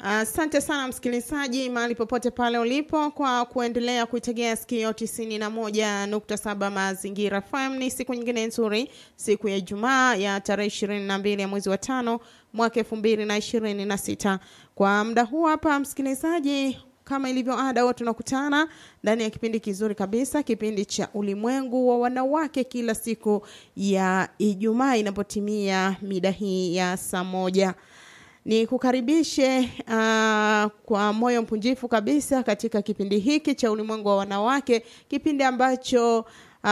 Asante uh, sana msikilizaji mahali popote pale ulipo kwa kuendelea kuitegea sikio tisini na moja nukta saba Mazingira FM. Ni siku nyingine nzuri, siku ya Ijumaa ya tarehe ishirini na mbili ya mwezi wa tano mwaka elfu mbili na ishirini na sita. Kwa muda huu hapa msikilizaji, kama ilivyo ada, huwa tunakutana ndani ya kipindi kizuri kabisa, kipindi cha Ulimwengu wa Wanawake, kila siku ya Ijumaa inapotimia mida hii ya saa moja ni kukaribishe uh, kwa moyo mpunjifu kabisa katika kipindi hiki cha ulimwengu wa wanawake, kipindi ambacho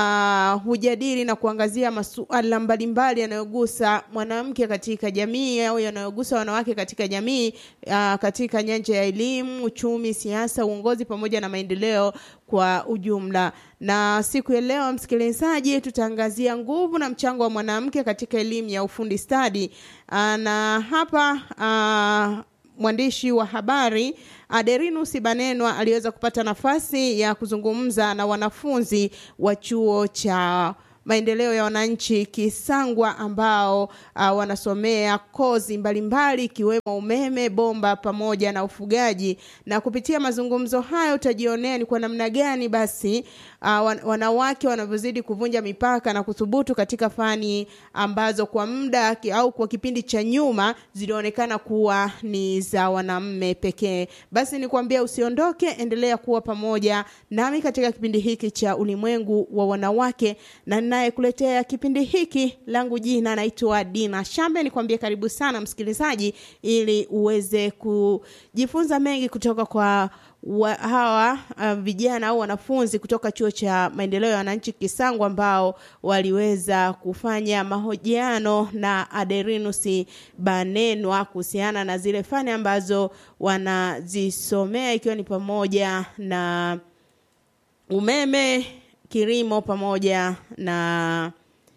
uh, hujadili na kuangazia masuala mbalimbali yanayogusa mwanamke katika jamii au yanayogusa wanawake katika jamii uh, katika nyanja ya elimu, uchumi, siasa, uongozi pamoja na maendeleo kwa ujumla. Na siku ya leo, msikilizaji, tutaangazia nguvu na mchango wa mwanamke katika elimu ya ufundi stadi. Na hapa uh, mwandishi wa habari Aderinus Banenwa aliweza kupata nafasi ya kuzungumza na wanafunzi wa chuo cha maendeleo ya wananchi Kisangwa ambao uh, wanasomea kozi mbalimbali ikiwemo umeme, bomba pamoja na ufugaji. Na kupitia mazungumzo hayo utajionea ni kwa namna gani basi uh, wanawake wanavyozidi kuvunja mipaka na kuthubutu katika fani ambazo kwa muda au kwa kipindi cha nyuma zilionekana kuwa ni za wanaume pekee. Basi nikwambia usiondoke, endelea kuwa pamoja nami katika kipindi hiki cha ulimwengu wa wanawake na ninayekuletea kipindi hiki langu jina naitwa Dina Shambe. Nikwambie karibu sana msikilizaji, ili uweze kujifunza mengi kutoka kwa wa, hawa uh, vijana au wanafunzi kutoka chuo cha maendeleo ya wananchi Kisangwa ambao waliweza kufanya mahojiano na Aderinus Banenwa kuhusiana na zile fani ambazo wanazisomea ikiwa ni pamoja na umeme, kilimo pamoja na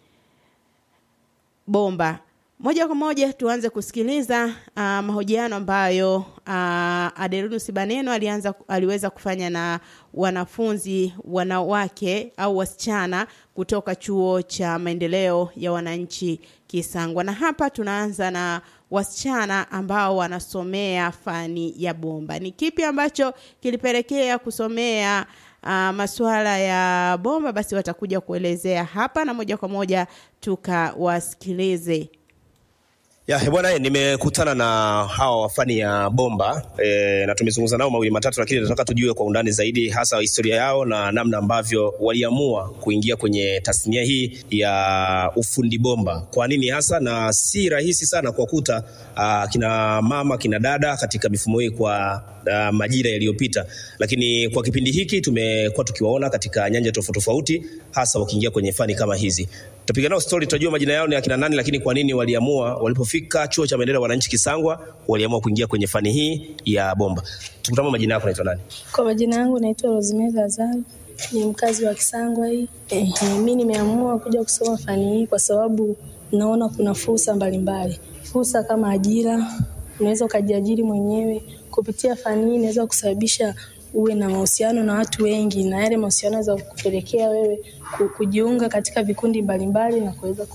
bomba. Moja kwa moja tuanze kusikiliza uh, mahojiano ambayo uh, Aderinus Baneno alianza aliweza kufanya na wanafunzi wanawake au wasichana kutoka chuo cha maendeleo ya wananchi Kisangwa. Na hapa tunaanza na wasichana ambao wanasomea fani ya bomba. Ni kipi ambacho kilipelekea kusomea uh, masuala ya bomba? Basi watakuja kuelezea hapa, na moja kwa moja tukawasikilize. Ya bwana, nimekutana na hawa wafani ya bomba e, na tumezungumza nao mawili matatu, lakini nataka tujue kwa undani zaidi hasa historia yao na namna ambavyo waliamua kuingia kwenye tasnia hii ya ufundi bomba. Kwa nini hasa, na si rahisi sana kuwakuta uh, kina mama kina dada katika mifumo hii kwa uh, majira yaliyopita, lakini kwa kipindi hiki tumekuwa tukiwaona katika nyanja tofauti tofauti, hasa wakiingia kwenye fani kama hizi. Tutapiga nao story, tutajua majina yao ni akina nani, lakini kwa nini waliamua walipofika chuo cha maendeleo wananchi Kisangwa waliamua kuingia kwenye fani hii ya bomba. Tukutama, majina yako naitwa nani? Kwa majina yangu naitwa Rosemary Azaro, ni mkazi wa Kisangwa hii. Eh, mimi nimeamua kuja kusoma fani hii kwa sababu naona kuna fursa mbalimbali, fursa kama ajira, unaweza ukajiajiri mwenyewe kupitia fani hii, inaweza kusababisha uwe na mahusiano na watu wengi, na yale mahusiano yanaweza kupelekea wewe kujiunga katika vikundi mbalimbali na kuweza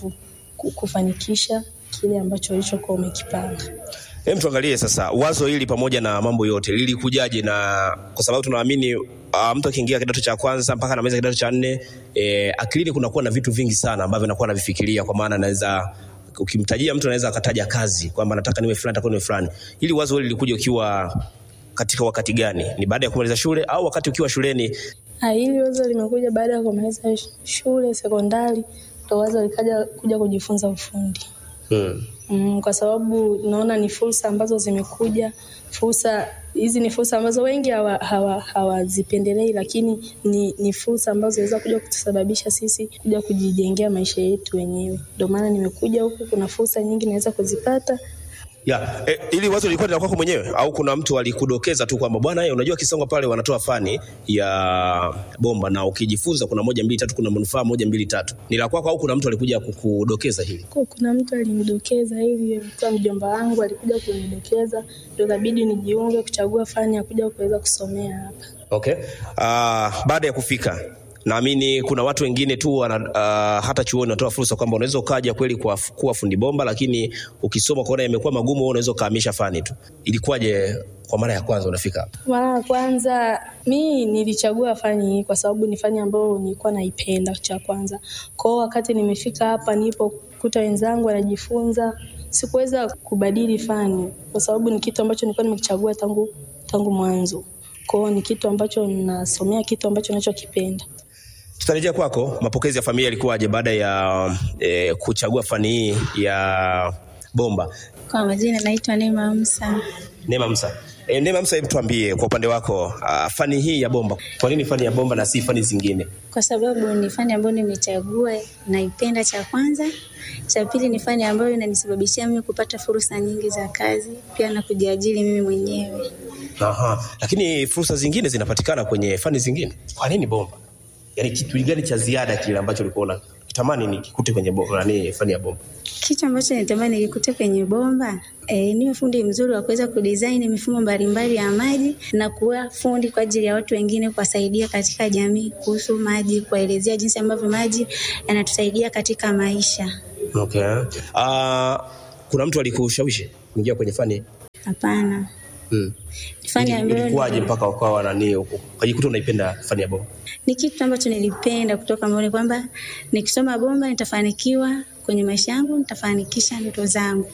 kufanikisha kile ambacho ulichokuwa umekipanga. Hem, tuangalie sasa wazo hili pamoja na mambo yote lilikujaje? Na kwa sababu tunaamini uh, mtu akiingia kidato cha kwanza mpaka anamaliza kidato cha nne eh, akilini kunakuwa na vitu vingi sana ambavyo anakuwa anavifikiria, kwa maana anaweza ukimtajia mtu anaweza akataja kazi kwamba nataka niwe fulani, nataka niwe fulani. Hili wazo hili lilikuja ukiwa katika wakati gani? Ni baada ya kumaliza shule au wakati ukiwa shuleni? Ha, hili wazo limekuja baada ya kumaliza shule sekondari, ndo wazo likaja kuja kujifunza ufundi hmm. Mm, kwa sababu naona ni fursa ambazo zimekuja. Fursa hizi ni fursa ambazo wengi hawazipendelei, hawa, hawa lakini ni, ni fursa ambazo zinaweza kuja kutusababisha sisi kuja kujijengea maisha yetu wenyewe. Ndio maana nimekuja huku, kuna fursa nyingi naweza kuzipata ya e, ili wazo lilikuwa ni la kwako mwenyewe au kuna mtu alikudokeza tu kwamba bwana, yeye unajua Kisangwa pale wanatoa fani ya bomba na ukijifunza kuna moja mbili tatu, kuna manufaa moja mbili tatu. Ni la kwako au kuna mtu alikuja kukudokeza hili? Kuna mtu alinidokeza hivi, mtu mjomba wangu alikuja kunidokeza, ndio inabidi nijiunge kuchagua fani ya kuja kuweza kusomea hapa. Okay. Uh, baada ya kufika naamini kuna watu wengine tu wana, uh, hata chuoni wanatoa fursa kwamba unaweza ukaja kweli kwa, kuwa fundi bomba, lakini ukisoma kuona imekuwa magumu, wewe unaweza ukahamisha fani tu. Ilikuwaje kwa mara ya kwanza unafika hapa? Mara ya kwanza mi nilichagua fani hii kwa sababu ni fani ambayo nilikuwa naipenda cha kwanza. Kwa hiyo wakati nimefika hapa nilipokuta wenzangu wanajifunza, sikuweza kubadili fani kwa sababu ni kitu ambacho nilikuwa nimekichagua tangu tangu mwanzo. Kwa hiyo ni kitu ambacho nasomea kitu ambacho ninachokipenda. Tutarejea kwako, mapokezi ya familia yalikuwaje baada ya eh, kuchagua fani hii ya bomba? Kwa majina naitwa Neema Musa. Neema Musa. E, Neema Musa, hebu tuambie kwa upande wako uh, fani hii ya bomba, kwa nini fani ya bomba na si fani zingine? Kwa sababu ni fani ambayo nimechagua, naipenda. Cha kwanza, cha pili ni fani ambayo inanisababishia mimi kupata fursa nyingi za kazi, pia na kujiajiri mimi mwenyewe. Aha. Lakini fursa zingine zinapatikana kwenye fani zingine, kwa nini bomba? Yaani kitu gani cha ziada kile ambacho ulikuwa unakitamani nikikute kwenye bomba, nani fani ya bomba? Kitu ambacho natamani nikikute kwenye bomba e, niwe fundi mzuri wa kuweza kudesign mifumo mbalimbali ya maji na kuwa fundi kwa ajili ya watu wengine, kuwasaidia katika jamii kuhusu maji, kuwaelezea jinsi ambavyo maji yanatusaidia katika maisha. Okay. Uh, kuna mtu alikushawishi kuingia kwenye fani? Hapana, Hmm. ni fani ambayo Ilikuwaje mpaka ukawa nani ukajikuta unaipenda fani ya bomba? ni kitu ambacho nilipenda kutoka moyoni kwamba nikisoma bomba nitafanikiwa kwenye maisha yangu, nitafanikisha ndoto zangu.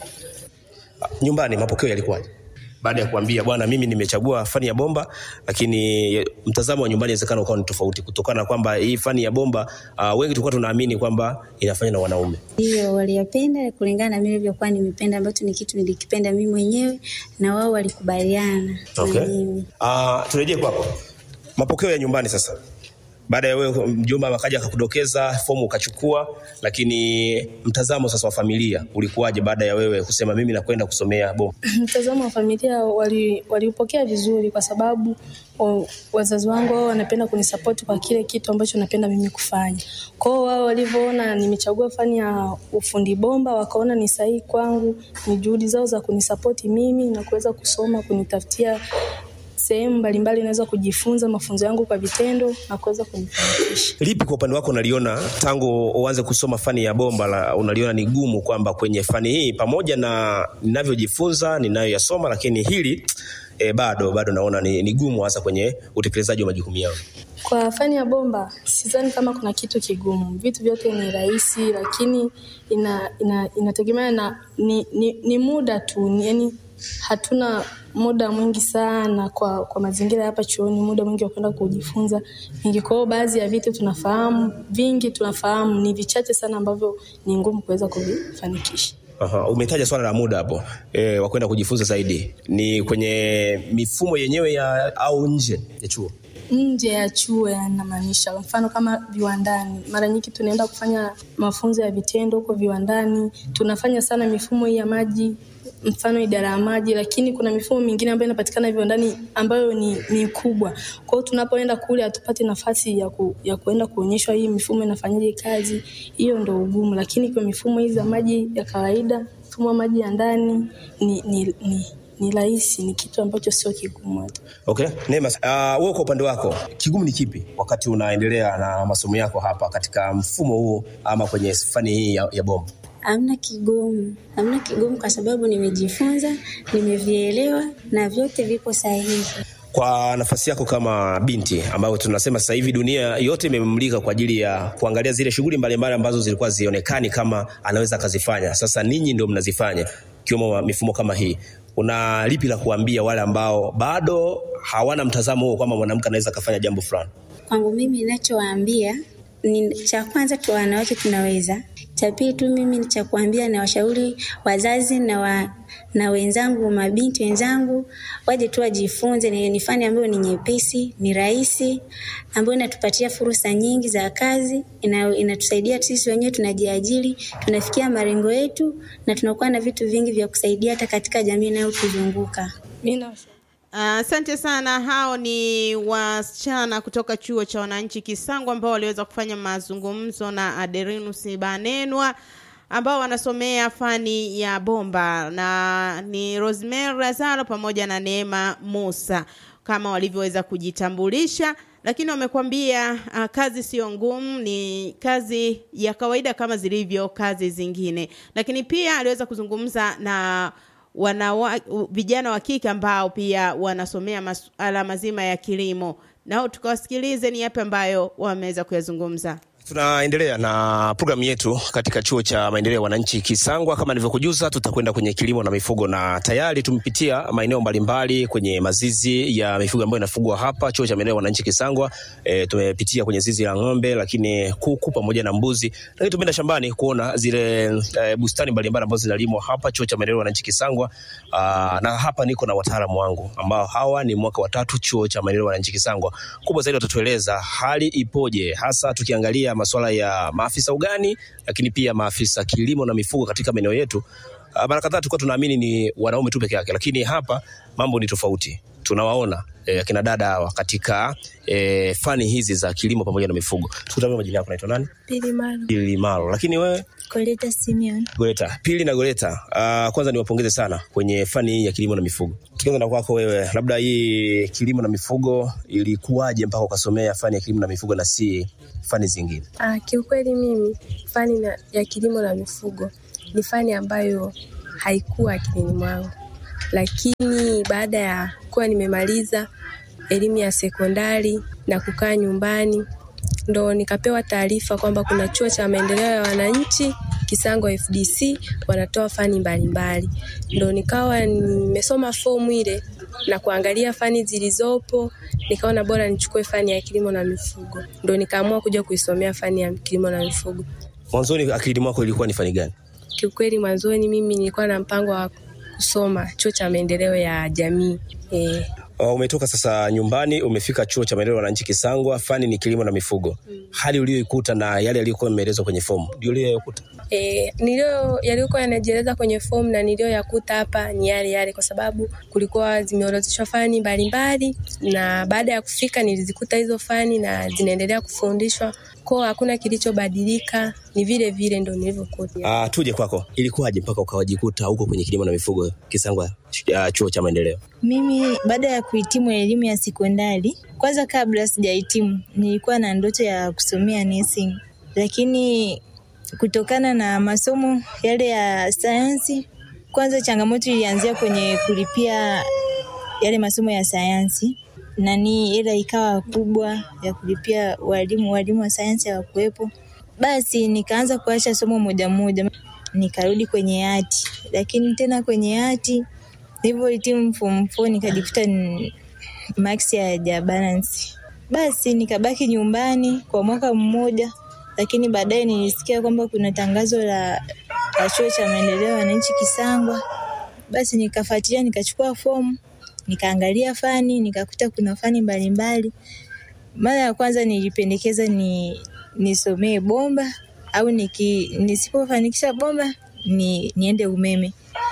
Nyumbani mapokeo yalikuwaje? Baada ya kuambia bwana, mimi nimechagua fani ya bomba, lakini mtazamo wa nyumbani inawezekana ukawa ni tofauti, kutokana na kwamba hii fani ya bomba uh, wengi tulikuwa tunaamini kwamba inafanywa na wanaume. Hiyo waliyapenda kulingana na mimi nilivyokuwa nimependa, ambacho ni kitu nilikipenda mimi mwenyewe na wao walikubaliana Okay. na mimi. Uh, turejee kwako, mapokeo ya nyumbani sasa. Baada ya wewe mjomba akaja akakudokeza fomu ukachukua, lakini mtazamo sasa wa familia ulikuwaje baada ya wewe kusema mimi nakwenda kusomea bomba? Mtazamo wa familia wali- waliupokea vizuri kwa sababu o, wazazi wangu wao wanapenda kunisapoti kwa kile kitu ambacho napenda mimi kufanya. Kwa hiyo wao walivyoona nimechagua fani ya ufundi bomba, wakaona ni sahihi kwangu, ni juhudi zao za kunisapoti mimi na kuweza kusoma, kunitafutia sehemu mbalimbali naweza kujifunza mafunzo yangu kwa vitendo na kuweza kunifanikisha. Lipi kwa upande wako unaliona tangu uanze kusoma fani ya bomba la, unaliona ni gumu kwamba kwenye fani hii pamoja na ninavyojifunza ninayoyasoma, lakini hili e, bado bado naona ni, ni gumu hasa kwenye utekelezaji wa majukumu yangu. Kwa fani ya bomba sidhani kama kuna kitu kigumu, vitu vyote ni rahisi, lakini ina, ina, inategemea na ni, ni, ni muda tu, ni- yani hatuna muda mwingi sana kwa, kwa mazingira hapa chuoni, muda mwingi wa kwenda kujifunza vingi. Kwa hiyo baadhi ya vitu tunafahamu, vingi tunafahamu, ni vichache sana ambavyo ni ngumu kuweza kuvifanikisha. Aha, umetaja swala la muda hapo e, wa kwenda kujifunza zaidi, ni kwenye mifumo yenyewe ya au nje ya chuo? nje ya chuo yanamaanisha, mfano kama viwandani. Mara nyingi tunaenda kufanya mafunzo ya vitendo huko viwandani, tunafanya sana mifumo hii ya maji, mfano idara ya maji, lakini kuna mifumo mingine ambayo inapatikana viwandani ambayo ni, ni kubwa. Kwa hiyo tunapoenda kule hatupati nafasi ya, ku, ya kuenda kuonyeshwa hii mifumo inafanyaje kazi, hiyo ndo ugumu. Lakini kwa mifumo hizi za maji ya kawaida, mfumo wa maji ya ndani ni, ni, ni, ni rahisi, ni kitu ambacho sio kigumu hata. Okay. Neema, uh, wewe kwa upande wako kigumu ni kipi wakati unaendelea na masomo yako hapa katika mfumo huu ama kwenye fani hii ya, ya bomba? Hamna kigumu, hamna kigumu kwa sababu nimejifunza, nimevielewa na vyote vipo sahihi. Kwa nafasi yako kama binti ambayo tunasema sasa hivi dunia yote imemulika kwa ajili ya kuangalia zile shughuli mbalimbali ambazo zilikuwa zionekani kama anaweza akazifanya, sasa ninyi ndio mnazifanya, ikiwemo mifumo kama hii. Una lipi la kuambia wale ambao bado hawana mtazamo huo kwamba mwanamke anaweza akafanya jambo fulani? Kwangu mimi ninachowaambia ni cha kwanza tu, wanawake tunaweza. Cha pili tu mimi ni cha kuambia na washauri wazazi na wa, na wenzangu mabinti wenzangu waje tu wajifunze. Ni, ni fani ambayo ni nyepesi, ni rahisi, ambayo inatupatia fursa nyingi za kazi, ina, inatusaidia sisi wenyewe tunajiajiri, tunafikia malengo yetu na tunakuwa na vitu vingi vya kusaidia hata katika jamii inayotuzunguka. Mimi na Asante sana. Hao ni wasichana kutoka chuo cha wananchi Kisangwa ambao waliweza kufanya mazungumzo na Aderinus Banenwa ambao wanasomea fani ya bomba na ni Rosemary Lazaro pamoja na Neema Musa kama walivyoweza kujitambulisha lakini wamekwambia uh, kazi sio ngumu, ni kazi ya kawaida kama zilivyo kazi zingine. Lakini pia aliweza kuzungumza na wanawa, vijana wa kike ambao pia wanasomea masuala mazima ya kilimo, nao tukawasikilize ni yapi ambayo wameweza kuyazungumza. Tunaendelea na programu yetu katika chuo cha maendeleo ya wananchi Kisangwa. Kama nilivyokujuza, tutakwenda kwenye kilimo na mifugo, na tayari tumepitia maeneo mbalimbali kwenye mazizi ya mifugo ambayo inafugwa hapa chuo cha maendeleo ya wananchi Kisangwa. E, tumepitia kwenye zizi la ng'ombe, lakini kuku pamoja na mbuzi, lakini tumeenda shambani kuona zile e, bustani mbalimbali ambazo zinalimwa hapa chuo cha maendeleo ya wananchi Kisangwa. Aa, na hapa niko na wataalamu wangu ambao hawa ni mwaka wa tatu chuo cha maendeleo ya wananchi Kisangwa. Kubwa zaidi watatueleza hali ipoje, hasa tukiangalia masuala ya maafisa ugani, lakini pia maafisa kilimo na mifugo katika maeneo yetu. Mara kadhaa tulikuwa tunaamini ni wanaume tu peke yake, lakini hapa mambo ni tofauti. Tunawaona eh, akina dada hawa katika eh, fani hizi za kilimo pamoja na mifugo. Tukutane, majina yako, naitwa nani? Pili Malo. Pili Malo. Lakini wewe? Koleta Simeon. Goleta. Pili na Goleta. Uh, kwanza niwapongeze sana kwenye fani hii ya kilimo na mifugo. Tukianza na kwako wewe, labda hii kilimo na mifugo ilikuwaje mpaka ukasomea fani ya kilimo na mifugo na si fani zingine? Ah, kiukweli mimi fani na, ya kilimo na mifugo ni fani ambayo haikuwa akilini mwangu, lakini baada ya kuwa nimemaliza elimu ya sekondari na kukaa nyumbani ndo nikapewa taarifa kwamba kuna chuo cha maendeleo ya wananchi Kisangwa FDC wanatoa fani mbalimbali, ndo nikawa nimesoma fomu ile na kuangalia fani zilizopo, nikaona bora nichukue fani ya kilimo na mifugo, ndo nikaamua kuja kuisomea fani ya kilimo na mifugo. Mwanzoni akilini mwako ilikuwa ni fani gani? Kiukweli mwanzoni mimi nilikuwa na mpango wa kusoma chuo cha maendeleo ya jamii eh. Uh, umetoka sasa nyumbani umefika chuo cha maendeleo ya wananchi Kisangwa, fani ni kilimo na mifugo. Mm. Hali uliyoikuta na yale yaliyokuwa yameelezwa kwenye fomu ndio uliyoyakuta? E, nilio yaliyokuwa yanajieleza kwenye fomu na niliyoyakuta hapa ni yale yale, kwa sababu kulikuwa zimeorodheshwa fani mbalimbali, na baada ya kufika nilizikuta hizo fani na zinaendelea kufundishwa kwao, hakuna kilichobadilika, ni vile vile ndo nilivyokuta. Ah, tuje kwako, ilikuwaje mpaka ukawajikuta huko kwenye kilimo na mifugo Kisangwa, uh, chuo cha maendeleo? Mimi baada ya kuhitimu elimu ya sekondari, kwanza kabla sijahitimu, nilikuwa na ndoto ya kusomea nursing, lakini kutokana na masomo yale ya sayansi, kwanza changamoto ilianzia kwenye kulipia yale masomo ya sayansi nani, hela ikawa kubwa ya kulipia walimu, walimu wa sayansi hawakuwepo. Basi nikaanza kuacha somo moja moja, nikarudi kwenye hati, lakini tena kwenye hati nilivyohitimu form 4 nikajikuta max ya balance, basi nikabaki nyumbani kwa mwaka mmoja lakini baadaye nilisikia kwamba kuna tangazo la, la chuo cha maendeleo ya wananchi Kisangwa. Basi nikafuatilia, nikachukua fomu, nikaangalia fani, nikakuta kuna fani mbalimbali. Mara ya kwanza nilipendekeza ni nisomee bomba au niki, nisipofanikisha bomba ni, niende umeme.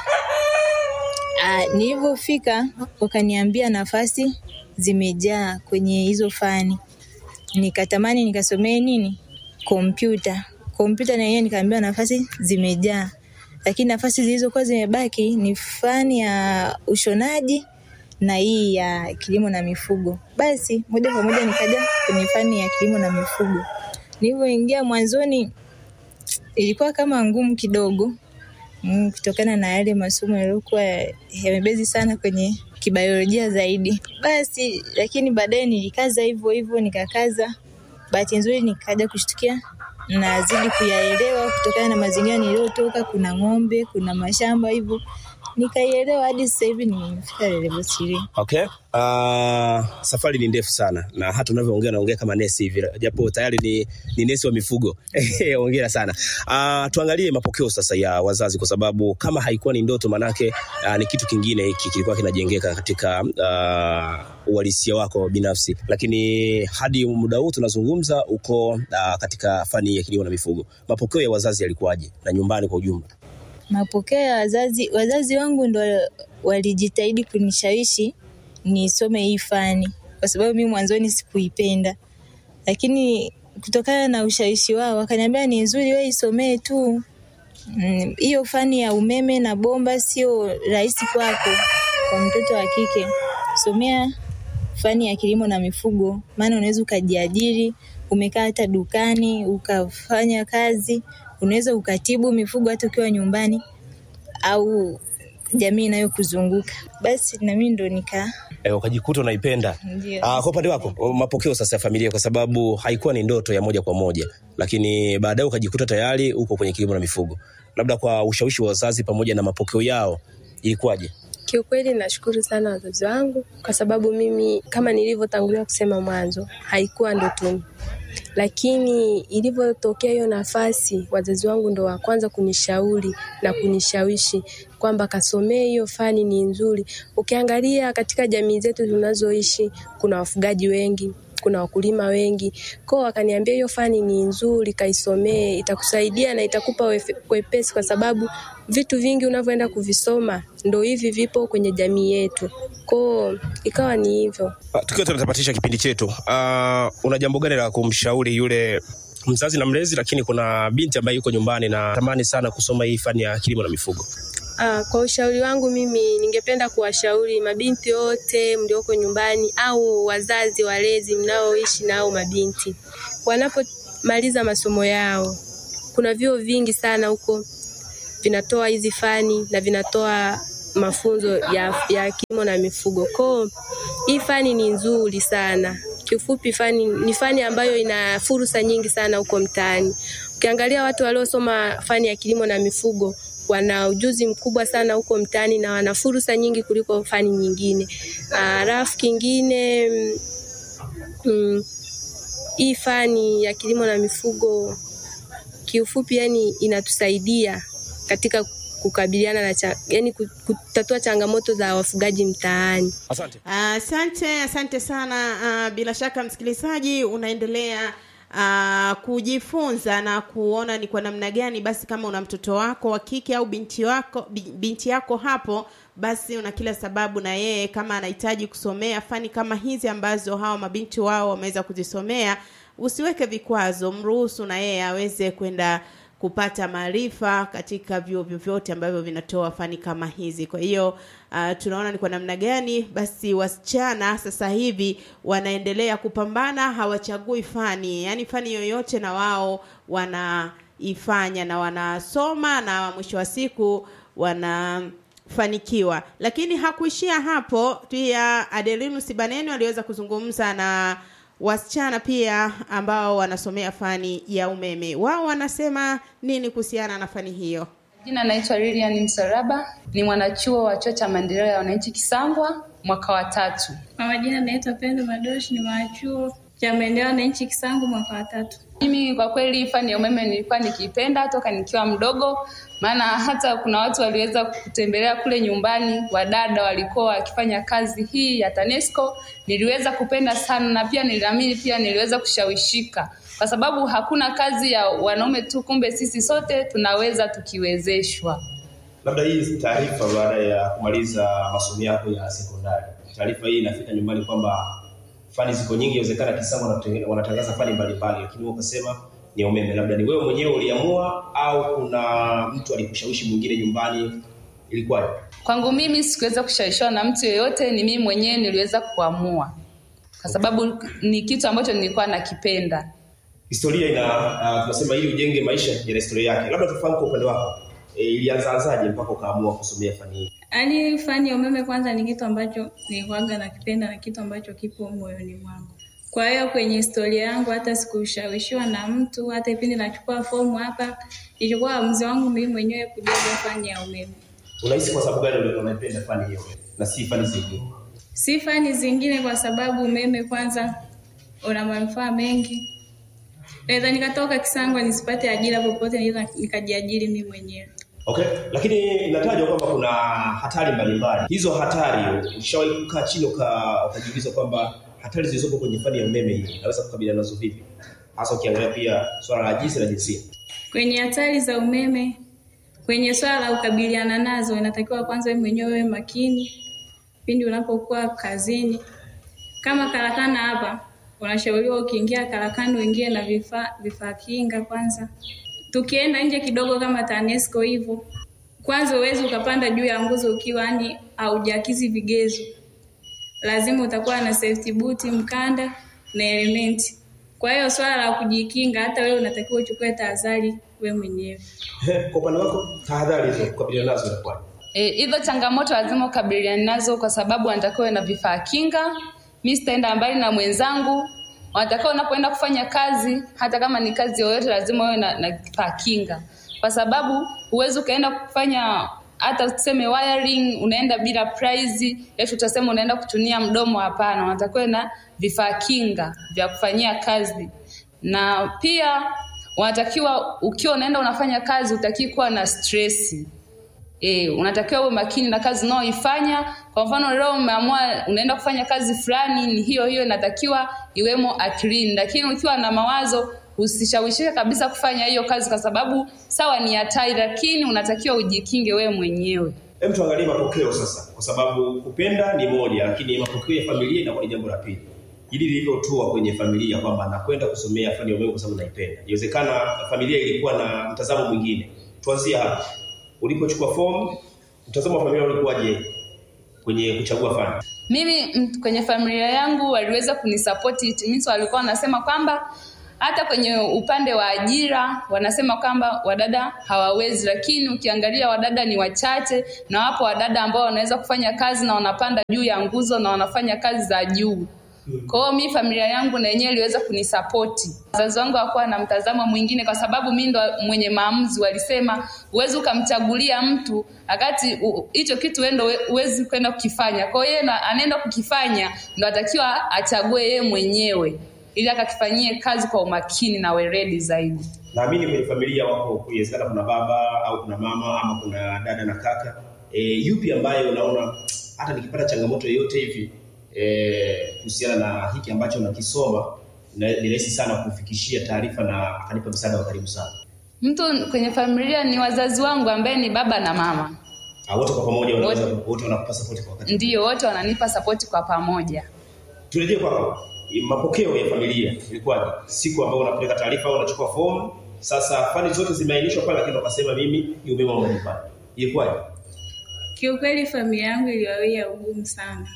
Nilivyofika wakaniambia nafasi zimejaa kwenye hizo fani, nikatamani nikasomee nini kompyuta. Kompyuta na yeye nikaambiwa nafasi zimejaa, lakini nafasi zilizokuwa zimebaki ni fani ya ushonaji na hii ya kilimo na mifugo. Basi moja kwa moja nikaja kwenye fani ya kilimo na mifugo. Nilivyoingia mwanzoni ilikuwa kama ngumu kidogo mm, kutokana na yale masomo yaliyokuwa yamebezi sana kwenye kibiolojia zaidi. Basi lakini baadaye nilikaza hivyo hivyo, nikakaza bahati nzuri nikaja kushtukia nazidi kuyaelewa kutokana na mazingira niliyotoka. Kuna ng'ombe, kuna mashamba, hivyo nikaielewa hadi sasa hivi nimefika level 3. Okay. Uh, safari ni ndefu sana na hata unavyoongea naongea kama nesi hivi, japo tayari ni, ni nesi wa mifugo. Hongera sana. Uh, tuangalie mapokeo sasa ya wazazi, kwa sababu kama haikuwa ni ndoto, manake uh, ni kitu kingine hiki kilikuwa kinajengeka katika uh, uhalisia wako binafsi, lakini hadi muda huu tunazungumza uko uh, katika fani ya kilimo na mifugo. Mapokeo ya wazazi yalikuwaje na nyumbani kwa ujumla? Mapokeo ya wazazi, wazazi wangu ndo walijitahidi kunishawishi nisome hii fani, kwa sababu mimi mwanzoni sikuipenda, lakini kutokana na ushawishi wao wakaniambia ni nzuri, wewe isomee tu hiyo mm, fani ya umeme na bomba sio rahisi kwako, kwa mtoto wa kike, somea fani ya kilimo na mifugo, maana unaweza ukajiajiri, umekaa hata dukani ukafanya kazi, unaweza ukatibu mifugo hata ukiwa nyumbani au jamii inayokuzunguka. Basi na mimi ndo nika e, ukajikuta unaipenda. Ndio. Ah, kwa upande wako mapokeo sasa ya familia, kwa sababu haikuwa ni ndoto ya moja kwa moja, lakini baadaye ukajikuta tayari uko kwenye kilimo na mifugo, labda kwa ushawishi wa wazazi pamoja na mapokeo yao ilikuwaje? Kiukweli nashukuru sana wazazi wangu kwa sababu mimi kama nilivyotangulia kusema mwanzo haikuwa ndotoni, lakini ilivyotokea hiyo nafasi, wazazi wangu ndo wa kwanza kunishauri na kunishawishi kwamba kasomee hiyo fani, ni nzuri. Ukiangalia katika jamii zetu tunazoishi, kuna wafugaji wengi kuna wakulima wengi kwao, wakaniambia hiyo fani ni nzuri, kaisomee, itakusaidia na itakupa wefe- wepesi, kwa sababu vitu vingi unavyoenda kuvisoma ndo hivi vipo kwenye jamii yetu. Kwao ikawa ni hivyo. Ah, Tukiwa tunatapatisha kipindi chetu, uh, una jambo gani la kumshauri yule mzazi na mlezi, lakini kuna binti ambaye yuko nyumbani na tamani sana kusoma hii fani ya kilimo na mifugo? Ah, kwa ushauri wangu mimi ningependa kuwashauri mabinti wote mlioko nyumbani au wazazi walezi mnaoishi nao mabinti, wanapomaliza masomo yao, kuna vyuo vingi sana huko vinatoa hizi fani na vinatoa mafunzo ya, ya kilimo na mifugo. Kwa hii fani ni nzuri sana. Kiufupi, fani ni fani ambayo ina fursa nyingi sana huko mtaani. Ukiangalia watu waliosoma fani ya kilimo na mifugo wana ujuzi mkubwa sana huko mtaani na wana fursa nyingi kuliko fani nyingine. Alafu kingine mm, mm, hii fani ya kilimo na mifugo kiufupi, yani inatusaidia katika kukabiliana na cha, yani kutatua changamoto za wafugaji mtaani. Asante. Asante, asante sana. Ah, bila shaka msikilizaji unaendelea ah, kujifunza na kuona ni kwa namna gani basi, kama una mtoto wako wa kike au binti wako bi- binti yako hapo, basi una kila sababu na yeye kama anahitaji kusomea fani kama hizi ambazo hawa mabinti wao wameweza kuzisomea, usiweke vikwazo, mruhusu na yeye aweze kwenda kupata maarifa katika vyuo vyovyote ambavyo vinatoa fani kama hizi. Kwa hiyo uh, tunaona ni kwa namna gani basi wasichana sasa hivi wanaendelea kupambana, hawachagui fani, yaani fani yoyote na wao wanaifanya na wanasoma na mwisho wa siku wanafanikiwa. Lakini hakuishia hapo, pia Adelinus Baneno aliweza kuzungumza na wasichana pia ambao wanasomea fani ya umeme. Wao wanasema nini kuhusiana na fani hiyo? Jina naitwa Lilian Msaraba, ni mwanachuo wa chuo cha maendeleo ya wananchi Kisangwa, mwaka wa tatu. Kwa majina naitwa Pendo Madoshi, ni mwanachuo cha maendeleo ya wananchi Kisangu mwaka wa tatu. Mimi kwa kweli fani ya umeme nilikuwa nikiipenda toka nikiwa mdogo, maana hata kuna watu waliweza kutembelea kule nyumbani, wadada walikuwa wakifanya kazi hii ya TANESCO. Niliweza kupenda sana na pia niliamini, pia niliweza kushawishika kwa sababu hakuna kazi ya wanaume tu, kumbe sisi sote tunaweza tukiwezeshwa. Labda hii taarifa baada ya kumaliza masomo yako ya sekondari, taarifa hii inafika nyumbani kwamba fani ziko nyingi, inawezekana Kisangwa wanatenge- wanatangaza fani mbalimbali, lakini wewe ukasema ni umeme. Labda ni wewe mwenyewe uliamua au kuna mtu alikushawishi mwingine nyumbani, ilikuwaje? Kwangu mimi sikuweza kushawishiwa na mtu yeyote, ni mimi mwenyewe niliweza kuamua, kwa sababu ni kitu ambacho nilikuwa nakipenda. Historia ina uh, tunasema ili ujenge maisha yana historia yake. Labda tufahamu kwa upande wako e, ilianzaanzaje mpaka ukaamua kusomea fani hii? Yaani fani ya umeme kwanza ni kitu ambacho nilikuwaga nakipenda na kitu ambacho kipo moyoni mwangu. Kwa hiyo kwenye historia yangu hata sikushawishiwa na mtu, hata kipindi nachukua fomu hapa, ilikuwa uamuzi wangu mimi mwenyewe kujaza fani ya umeme. Unahisi kwa sababu gani ulikuwa unaipenda fani hiyo na si fani zingine? Si fani zingine, kwa sababu umeme kwanza una manufaa mengi. Naweza nikatoka Kisangwa nisipate ajira popote, naweza nikajiajiri mimi mwenyewe. Okay, lakini inatajwa kwamba kuna hatari mbalimbali. Hizo hatari ushawahi kukaa chini uka- ukajiuliza kwamba hatari zilizopo kwenye fani ya umeme hii naweza kukabiliana nazo vipi, hasa ukiangalia pia swala la jinsi na jinsia? Kwenye hatari za umeme, kwenye swala la kukabiliana nazo, inatakiwa kwanza wewe mwenyewe uwe makini pindi unapokuwa kazini. Kama karakana hapa, unashauriwa ukiingia karakana uingie na vifaa vifaa kinga kwanza. Tukienda nje kidogo kama TANESCO hivyo, kwanza uwezi ukapanda juu ya nguzo ukiwa yani haujakizi vigezo. lazima utakuwa na safety boot, mkanda na elementi. Kwa hiyo swala la kujikinga, hata wewe unatakiwa uchukue tahadhari wewe mwenyewe. Kwa upande wako, tahadhari hizo kukabiliana nazo inakuwaje? Eh, hizo changamoto lazima ukabiliane nazo kwa sababu wanatakiwa uwe na vifaa kinga. Mi sitaenda mbali na mwenzangu, wanatakiwa unapoenda kufanya kazi, hata kama ni kazi yoyote, lazima uwe na, na kifaa kinga, kwa sababu huwezi ukaenda kufanya hata tuseme wiring, unaenda bila prize, eti utasema unaenda kuchunia mdomo. Hapana, wanatakiwa uwe na vifaa kinga vya kufanyia kazi, na pia wanatakiwa ukiwa unaenda unafanya kazi, utakii kuwa na stressi E, unatakiwa uwe makini na kazi unaoifanya. Kwa mfano leo umeamua unaenda kufanya kazi fulani, ni hiyo hiyo inatakiwa iwemo akilini, lakini ukiwa na mawazo usishawishike kabisa kufanya hiyo kazi, kwa sababu sawa ni hatari, lakini unatakiwa ujikinge wewe mwenyewe. Hem, tuangalie mapokeo sasa, kwa sababu kupenda ni moja, lakini mapokeo ya familia inakuwa ni jambo la pili. Hili lilivyotua kwenye familia kwamba nakwenda kusomea fani ya umeme kwa sababu naipenda, inawezekana familia ilikuwa na mtazamo mwingine. Tuanzie hapa, ulipochukua fomu, mtazamo wa familia ulikuwaje kwenye kuchagua fani? Mimi m- kwenye familia yangu waliweza kunisapoti, it means walikuwa wanasema kwamba hata kwenye upande wa ajira wanasema kwamba wadada hawawezi, lakini ukiangalia wadada ni wachache, na wapo wadada ambao wanaweza kufanya kazi na wanapanda juu ya nguzo na wanafanya kazi za juu. Kwa hiyo mi familia yangu na yenyewe iliweza kunisapoti. Wazazi wangu hawakuwa na mtazamo mwingine, kwa sababu mi ndo mwenye maamuzi. Walisema huwezi ukamchagulia mtu wakati u- hicho kitu wewe ndo we- huwezi kwenda kukifanya. Kwa hiyo yeye na- anaenda kukifanya, ndo atakiwa achague yeye mwenyewe ili akakifanyie kazi kwa umakini na weledi zaidi. Naamini kwenye familia wako, inawezekana kuna baba au kuna mama ama kuna dada na kaka. E, yupi ambaye unaona hata nikipata changamoto yoyote hivi eh, kuhusiana na hiki ambacho nakisoma na- ni rahisi sana kufikishia taarifa na akanipa msaada wa karibu sana. Mtu kwenye familia ni wazazi wangu ambaye ni baba na mama, Ah, wote kwa pamoja wanaweza wote wanakupa support kwa wakati. ndio wote wananipa sapoti kwa pamoja. Turejee kwako. Mapokeo ya familia ilikuwaje? Siku ambayo unapeleka taarifa au unachukua fomu, sasa fani zote zimeainishwa pale, lakini wakasema mimi ni umeme wa nyumbani. Ilikuwaje? Kiukweli familia yangu iliwawia ugumu sana,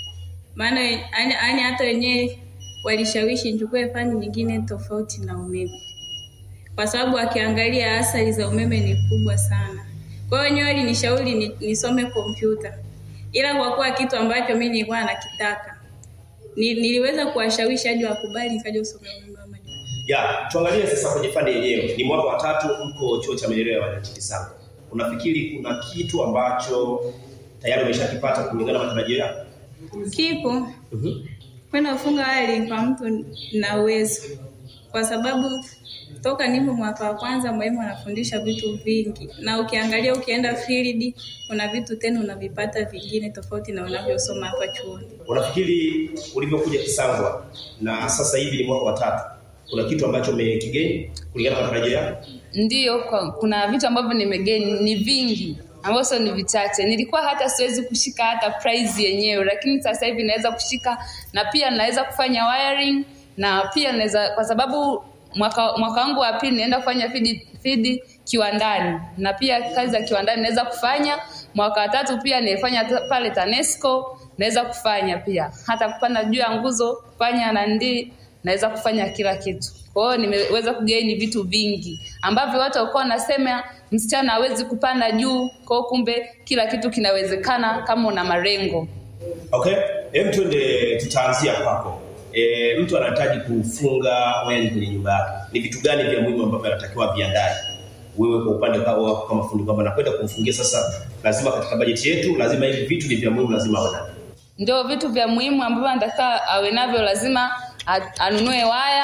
maana yani yani hata wenyewe walishawishi nichukue fani nyingine tofauti na umeme, kwa sababu akiangalia athari za umeme ni kubwa sana. Kwa hiyo wenyewe walinishauri ni, nisome kompyuta, ila kwa kuwa kitu ambacho mimi nilikuwa nakitaka ni, niliweza kuwashawishi hadi wakubali, nikaja kusomea umeme wa majumbani. Ya, tuangalie sasa kwenye fani yenyewe. Ni mwaka wa tatu mko chuo cha maendeleo ya wananchi sana. Unafikiri kuna kitu ambacho tayari umeshakipata kulingana na matarajio yako? Kipo Mhm. kwenda kufunga wali kwa mtu na uwezo, kwa sababu toka nipo mwaka wa kwanza mwalimu anafundisha vitu vingi, na ukiangalia ukienda field kuna vitu tena unavipata vingine tofauti na unavyosoma hapa chuoni. Unafikiri ulivyokuja Kisangwa na sasa hivi ni mwaka wa tatu, kuna kitu ambacho umekigeni kulingana na matarajio yako? Ndiyo, kwa, kuna vitu ambavyo nimegeni ni vingi ambavyo sio ni vichache. Nilikuwa hata siwezi kushika hata prize yenyewe, lakini sasa hivi naweza kushika na pia naweza kufanya wiring na pia naweza, kwa sababu mwaka mwaka wangu wa pili naenda kufanya feed, feed kiwandani na pia kazi za kiwandani naweza kufanya. Mwaka wa tatu pia nilifanya ta- pale TANESCO naweza kufanya pia hata kupanda juu ya nguzo kufanya na ndi naweza kufanya kila kitu. Kwa hiyo nimeweza kugaini vitu vingi ambavyo watu walikuwa wanasema msichana hawezi kupanda juu. Kwa hiyo kumbe kila kitu kinawezekana kama una malengo. Okay, hem, twende tutaanzia kwako. E, mtu anahitaji kufunga wiring kwenye nyumba yake, ni vitu gani vya muhimu ambavyo anatakiwa viandae? Wewe kwa upande wako kama fundi, kwamba nakwenda kumfungia sasa, lazima katika bajeti yetu, lazima hivi vitu ni vya muhimu, lazima awe navyo. Ndio vitu vya muhimu ambavyo anataka awe navyo, lazima a- anunue waya,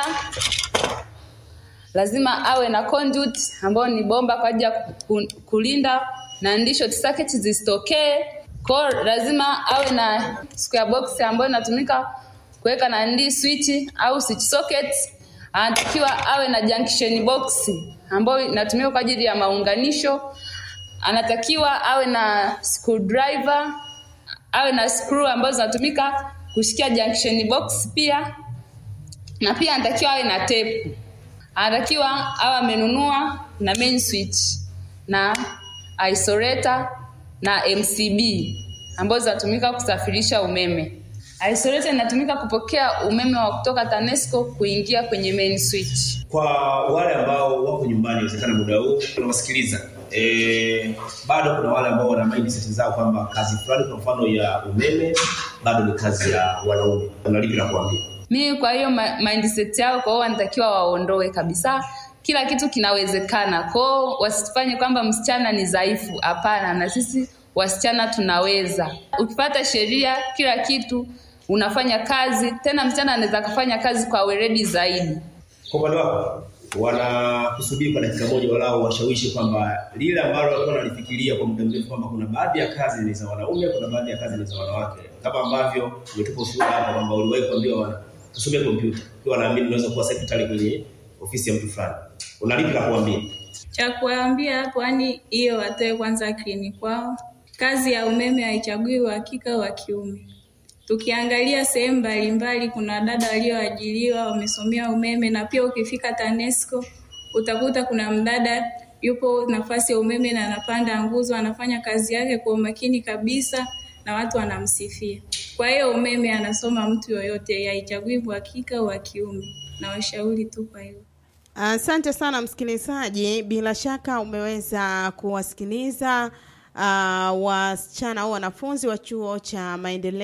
lazima awe na conduit ambayo ni bomba kwa ajili ya ku- kulinda na ndi short circuit zisitokee. Kwa hiyo lazima awe na square box ambayo inatumika kuweka na ndi switch au switch socket. Anatakiwa awe na junction box ambayo inatumika kwa ajili ya maunganisho. Anatakiwa awe na screwdriver awe na screw ambazo zinatumika kushikia junction box pia, na pia anatakiwa awe na tape. Anatakiwa awe amenunua na main switch na isolator na MCB ambazo zinatumika kusafirisha umeme. Isolator inatumika kupokea umeme wa kutoka TANESCO kuingia kwenye main switch. Kwa wale ambao wako nyumbani, inawezekana muda huu unawasikiliza e, bado kuna wale ambao wana mindset zao kwamba kazi fulani, kwa mfano ya umeme, bado ni kazi ya wanaume. Una lipi la kuambia? Mimi kwa hiyo ma- mindset yao, kwa hiyo wanatakiwa waondoe kabisa. Kila kitu kinawezekana, kwa hiyo wasifanye kwamba msichana ni dhaifu. Hapana, na sisi wasichana tunaweza. Ukipata sheria, kila kitu unafanya kazi, tena msichana anaweza kufanya kazi kwa weledi zaidi. Kwa upande wako wanakusubiri kwa dakika moja, walau washawishi kwamba lile ambalo walikuwa wanalifikiria kwa muda mrefu kwamba kuna baadhi ya kazi ni za wanaume, kuna baadhi ya kazi ni za wanawake, kama ambavyo umetupa ushuhuda hapa kwamba uliwahi kuambiwa wana tusomee kompyuta, ukiwa naamini unaweza kuwa secretary kwenye ofisi ya mtu fulani. Una lipi la kuambia? Cha kuwaambia hapo, yani hiyo watoe kwanza akilini kwao. Kazi ya umeme haichagui uhakika wa kiume. Tukiangalia sehemu mbalimbali, kuna dada walioajiriwa wamesomea umeme, na pia ukifika TANESCO utakuta kuna mdada yupo nafasi ya umeme na anapanda nguzo, anafanya kazi yake kwa umakini kabisa na watu wanamsifia. Kwa hiyo umeme anasoma mtu yoyote, haichagui uhakika wa kiume, na washauri tu kwa hiyo. Asante sana msikilizaji, bila shaka umeweza kuwasikiliza uh, wasichana au wanafunzi wa chuo cha maendeleo